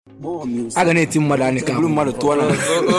a ga na-eti mmadụ anyị ka bụrụ mmadụ tụọ na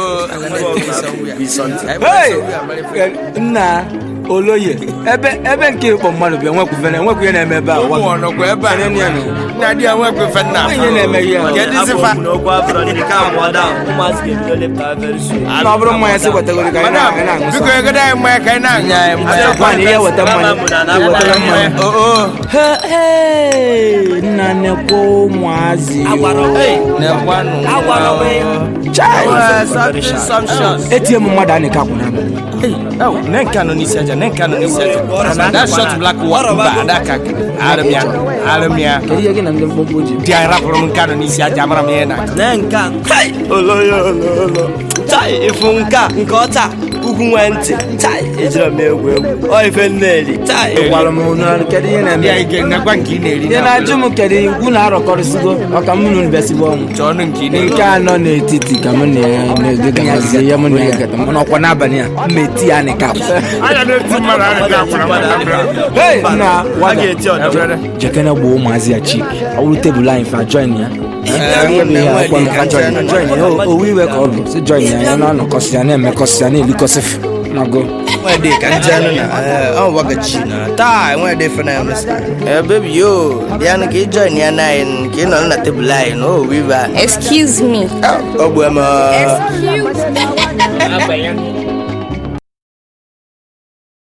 Hey! Hey! nna oloye ebe ebe nke ịkpọ mmadụ bịa nwekwufere enwekwu ihe na-eme ebe a ụmụ ọnọkwa ebe a Onye nọ. na di ya nwekwefe nna Onye na-eme ihe a. Kedu izifa n'okwu abụrọ ndị ka mụọ da ụmụazị ga-ebido lepụta very soon na ọ bụrụ mmanya sị wetagoro ka anyị madam na- anyị na-aṅụ biko sọ. egodo anyị mmanya ka anyị na-anya anyị mmanya Nwaanyị ihe weta mmanya iwetara mmanya o o He- hey! nna nekwa ụmụazị na-ekwanụ Chai! something some shots etie m mmadụ anyị ka kwụna abalị nenka nọ n'isi aja nenka nọ n'isi aja that shot black wa mba adaka arịmịa arịmịa kedu ihe gị na ndị mkpọmkpọ ji di anyị rapụrụ m nka nọ n'isi aja amara m ihe na na nke a tai oloyo ololo tai ịfụ nke a nke ọta ugwu nwee ntị tai ejiri m egwu egwu ọ ife nneli tai gwara m unu kedu ihe na-eme ya ike ngakwa nke ị na-eri ihe na-ajụ m kedu ikwu na-arọkọrịsịgo ọka m nụ bịasịbụ ọnwụ chọọ ọnụ nke ị na-eri nke anọ n'etiti ka m na-egagazie ya m na-egata m n'ọkwa n'abalị a m eti ya nị kapụ anya na-eti mmadụ arịga Hey, nna a wada ga-eti ọdọ jekene gboo ụmụazị ya chik ọ bụrụ tebụl anyị fa join ya owu iwe ka ọ bụ si join ya ya na-anọkọsị ya na-emekọsị ya na-elikọsị nago nwede ka njenu na ọ wagachi na taa nwede fena ya mesa eh baby yo bịanụ ka ị join ya na anyị ka ị nọ na tebụl anyị na o wiva Excuse me. ọ bụ eme Excuse me.